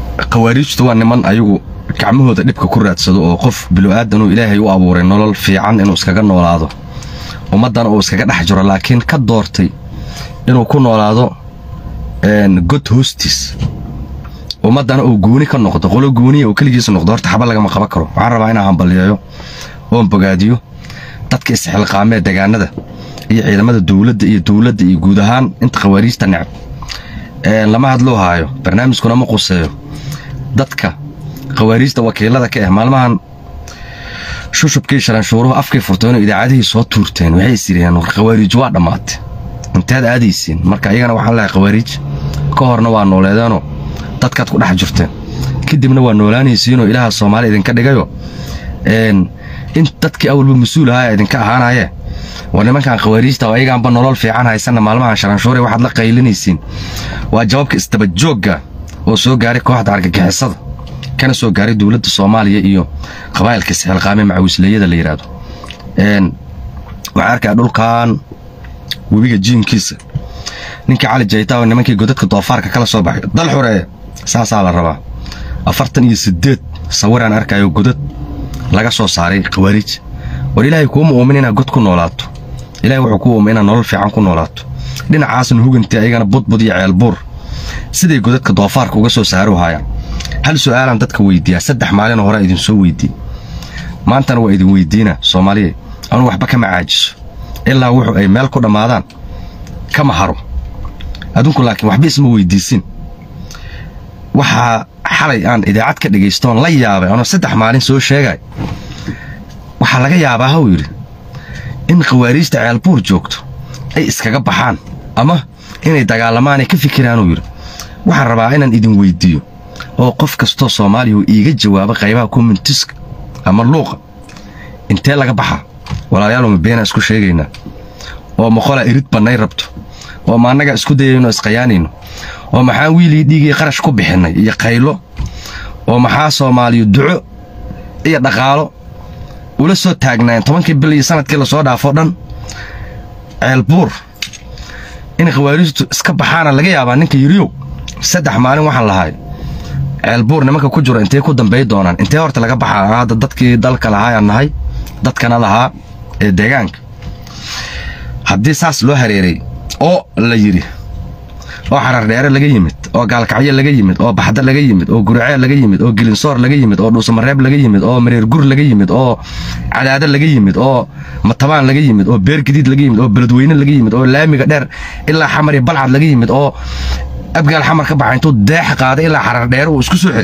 khawaariijtu waa niman ayagu gacmahooda dhibka ku raadsado oo qof bilo'aadan uu ilaahay u abuuray nolol fiican inuu iskaga noolaado ummaddana uu iskaga dhex jiro laakiin ka doortay inuu ku noolaado god hoostiis ummaddana uu guuni ka noqdo qolo guuniya uu keligiis noqdo horta xaba lagama qaban karo waxaan rabaa inaan hambaliyeeyo oon bogaadiyo dadka isxilqaamee degaanada iyo ciidamada dowladda iyo dowladda iyo guud ahaan inta khawaariijta necab lama hadloo haayo barnaamijkuna ma quseeyo dadka khawaariijta wakiilada ka ah maalmahan shushubkii shalanshuuruhu afkay furteen oo idaacadihii soo tuurteen waxay isiriyeen war khawaariij waa dhammaatay inteed aadaysiin marka iyagana waxaan lehay khawaariij ka horna waa nooleedeenoo dadkaad ku dhex jirteen kadibna waa noolaanaysiinoo ilaaha soomaali idinka dhigayo in dadkii awalba mas-uul ahaa idinka ahaanaye waa nimankan khawaariijta oo ayagaanba nolol fiican haysanna maalmahan shalanshuure waxaad la qaylinaysiin waa jawaabka isdabajoogga oo soo gaaray kooxda argagixisada kana soo gaaray dowladda soomaaliya iyo qabaa'ilka isxilqaame macawisleeyada la yidhaahdo waxaan arkaa dhulkan webiga jiinkiisa ninkii cali jaytaa oo nimankii godadka doofaarka kala soo baxay dal xureeye saasaa la rabaa afartan iyo siddeed sawiraan arkayo godad laga soo saaray khawaariij war ilaahay kuuma uumin inaad god ku noolaato ilahay wuxuu ku uumay inaad nolol fiican ku noolaato dhinacaasna hugantii ayagana budbud iyo ceelbuur siday godadka doofaarka uga soo saaru haayaan hal su'aalaan dadka weydiiyaa saddex maalin hore idin soo weydiiy maantana waa idin weydiina soomaaliya anu waxba kama caajiso ilaa wuxuu ay meel ku dhammaadaan kama haro adunku laakiin waxba isma weydiisin waxaa xalay aan idaacad ka dhegaystoon la yaabay anoo saddex maalin soo sheegay waxaa laga yaabaa hau yidhi in khawaariijta ceelbuur joogto ay iskaga baxaan ama inay dagaalamaanay ka fikiraanuu yidhi waxaan rabaa inaan idin weyddiiyo oo qof kastoo soomaaliya uu iiga jawaabo qaybaha kommentiska ama luuqa intee laga baxaa walaalyaal ma beenaa isku sheegaynaa oo maqolaa irid bannay rabto oo ma annagaa isku dayayno isqayaanayno oo maxaan wiilii dhiigii qarash ku bixinnay iyo qaylo oo maxaa soomaaliya duco iyo dhaqaalo ula soo taagnaayeen tobankii bil iyo sanadkii lasoo dhaafo dhan ceelbuur in khawaariijtu iska baxaana laga yaabaa ninka yiriyow saddex maalin waxaan lahay ceelbuur nimanka ku jiro intay ku dambay doonaan intee horta laga baxaa hadda dadkii dalka lahaayaan nahay dadkana lahaa ee deegaanka haddii saas loo hareeray oo la yidhi oo xarardheere laga yimid oo gaalkacyo laga yimid oo baxda laga yimid oo guriceel laga yimid oo gelinsoor laga yimid oo dhuusamareeb laga yimid oo mareer gur laga yimid oo cadaado laga yimid oo matabaan laga yimid oo beer gadiid laga yimid oo beledweyne laga yimid oo laamiga dheer ilaa xamar iyo balcad laga yimid oo abgaal xamar ka baxa intuu deexa qaaday ilaa xarardheere uu isku soo xiray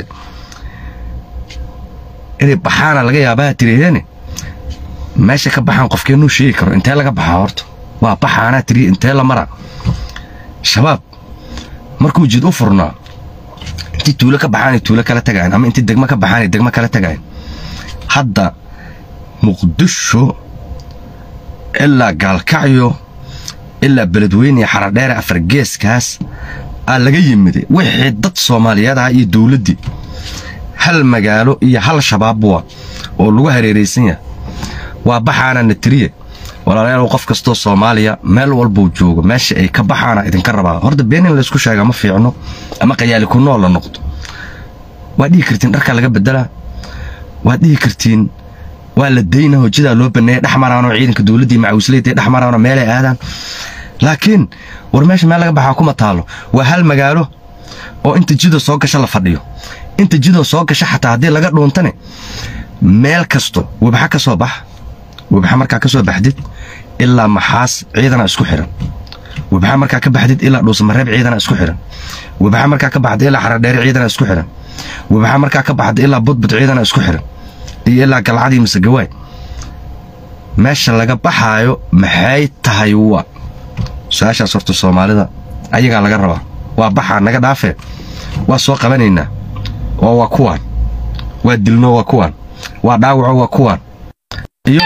inay baxaana laga yaabaa tiriheene meesha ka baxaan qofkeenuu sheegi karo intee laga baxaa horta waa baxaanaa tiriye intee la mara shabaab markuu jid u furnaa intii tuulo ka baxaanay tuulo kala tagaayan ama intii degmo ka baxaanay degmo kala tagaayan hadda muqdisho ilaa gaalkacyo ilaa beledweyne iyo xaradheere afargeeskaas aa laga yimiday wixii dad soomaaliyeed ah iyo dowladdii hal magaalo iyo hal shabaabwa oo lagu hareeraysan yahay waa baxaana natiriye walaalayaal qof kastoo soomaaliya meel walbuu joogo meesha ay ka baxaana idinka rabaa horta been in laysku sheega ma fiicno ama qayaali ku nool la noqdo waad dhihi kartiin dharkaa laga bedelaa waad dhihi kartiin waa la dayna hojidaa loo baneeya dhex maraanoo ciidanka dowladdii macawisleyda dhex maraanoo meelay aadaan laakiin war meesha meel laga baxaa kuma taalo waa hal magaalo oo inta jidoo soo gasha la fadhiyo inta jidoo soo gasha xataa haddii laga dhuuntane meel kasto webxa ka soo bax webxa markaa ka soo baxdid ilaa maxaas ciidana isku xihan webxa markaa ka baxdid ilaa dhuusamareeb ciidana isku xihan webxa markaa ka baxda ilaa xaradheere ciidana isku xihan webxa markaa ka baxda ilaa budbud ciidana isku xihan iyo ilaa galcadii masegawaay meesha laga baxaayo maxay tahay wa su-aashaas horta soomaalida ayagaa laga rabaa waa baxaa naga dhaafee waa soo qabanaynaa oo waa kuwaan waa dilno waa kuwaan waa dhaawaco waa kuwaan iyo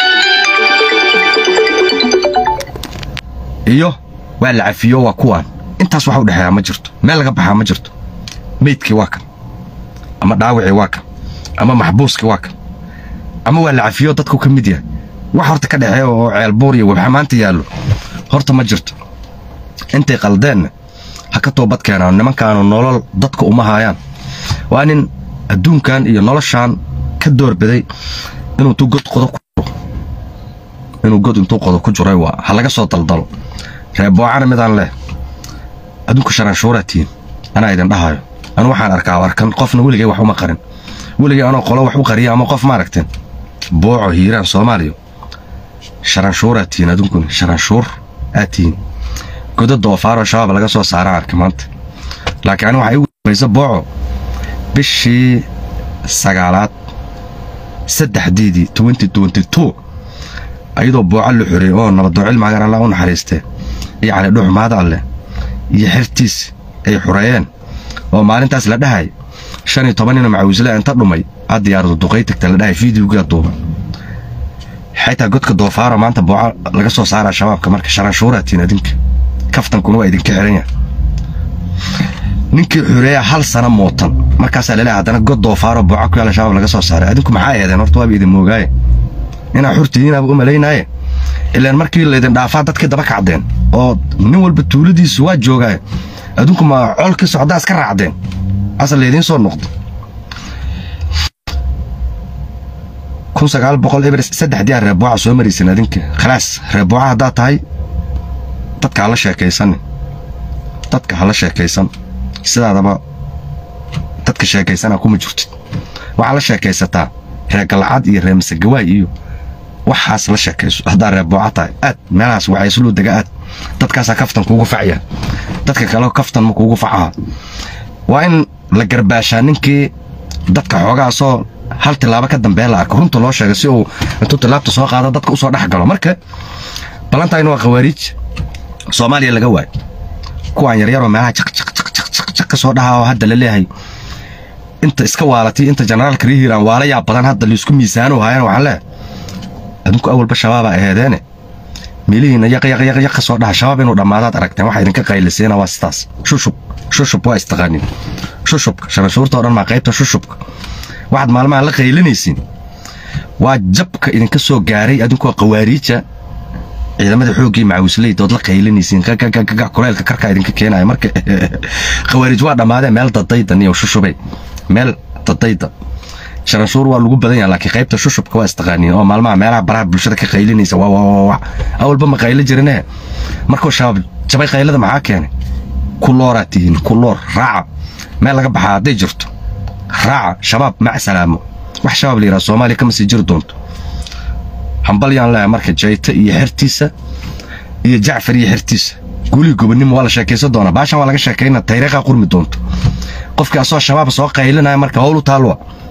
iyo waa la cafiyo waa kuwaan intaas waxa u dhexeeyaa ma jirto meel laga baxaa ma jirto meydkii waa kan ama dhaawacii waa kan ama maxbuuskii waa kan ama waa la cafiyo dadku ka mid yahay wax horta ka dhexeeya oo ceelbuur iyo webxa maanta yaallo horta ma jirto intay qaldeenna ha ka toobad keenaan nimankaanu nolol dadka uma haayaan waa nin adduunkan iyo noloshan ka doorbiday inuu intuu god qodo ku jiro inuu god intuu qodo ku jiray waa ha laga soo daldalo reeboocana midaan leh adduunka sharanshuuraa tihiin anaa idin dhahayo anu waxaan arkaa arkan qofna weligay wax uma qarin weligay anoo qolo wax u qariya ama qof maaragteen booco hiiraan soomaaliya sharanshuuraa tihiin adunkuna sharanshuur aad tihiin godo doofaaroo shabaab laga soo saaraan arka maanta laakiin ani waxaa igu dambaysa booco bishii sagaalaad saddexdeedii twenty twenty two ayadoo booco la xoreeyey oo nabadoo cilmaagan allah u naxariistee iyo cali dhuxmaada alleh iyo xertiis ay xureeyeen oo maalintaas la dhahay shan iyo toban nina macawisle inta dhumay a diyaaradu duqay tagta la dhahay fideogaa duuban xaytaa godka doofaaro maanta booco laga soo saaraa shabaabka marka sharanshuuraatiin adinka kaftankuna waa idinka xiran yahay ninkii xureeya hal sana mootan markaasaa laleehay haddana god doofaaro booco ku yaala shabaab laga soo saaray adinku maxaa eedeen horta waaba idin moogaaye inaa xurtidiinaaba u malaynaaye ilaan markii laydin dhaafaa dadkii daba kacdeen oo nin walba tuuladiisu waa joogaaye adinku ma colkii socdaa iska raacdeen asal laydiin soo noqdo kun sagaal boqol eber saddexdii reebooca soo maraysan adinka khalaas reebooca haddaad tahay dadka hala sheekaysan dadka hala sheekaysan sidaadaba dadka sheekaysana kuma jirtid waxaa la sheekaysataa reer galcad iyo reer masegawaay iyo waxaas la sheekayso haddaa reebooca tahay aad meelahaas waxaysluu dega aad dadkaasaa kaftan kuugu facya dadka kale kaftan ma kuugu facaha waa in la garbaashaa ninkii dadka xoogaasoo hal tilaabo ka dambee la arko runta loo sheega si uu intuu tilaabta soo qaado dadka usoo dhex galo marka ballantaayna waa khawaariij soomaaliya laga waayo kuwaan yaryaroo meelaha jaqjaqjaqjaq ka soo dhahaa oo hadda la leeyahay inta iska waalatay inta generaalka rihiiraan waala yaa badan hadda laisku miisaano haayana waxaan leeyahay adinku awalba shabaabaa aheedeene meelihiina yaqyaqyaqyaq ka soo dhaha shabaab inuu dhammaadaad aragteen waxa idinka qayliseena waa sidaas shushub shushub waa istaqaanin shushubka sharanshuurta oo dhan maa qaybta shushubka waxaad maalmaha la qaylinaysiin waa jabka idinka soo gaaray adinkoo qawaariija ciidamada xooggii macawisleydood la qaylinaysiin kuleelka karkaa idinka keenaya marka khawaariij waa dhammaadeen meel dadaydan iyo shushubay meel dadayda sharanshuur waa lagu badan yaha laakiin qaybta shushubka waa istaqaaniin oo maalmaha meelaha baraha bulshada ka qaylinaysa waa awalba ma qaylo jirine markuu shabaab jabay qaylada maxaa keenay kulooraa tihiin kuloor raaca meel laga baxaa hadday jirto raaca shabaab mac salaamo wax shabaab la yidhaha soomaaliya kama sii jiri doonto hambalyaan leeyahay marka jayta iyo xertiisa iyo jacfar iyo xertiisa guulihii gobonnimo waa la sheekaysan doonaa baashan waa laga sheekayna tayriiqaa qurmi doonto qofkii asoo shabaab soo qaylinaya marka howl u taalwa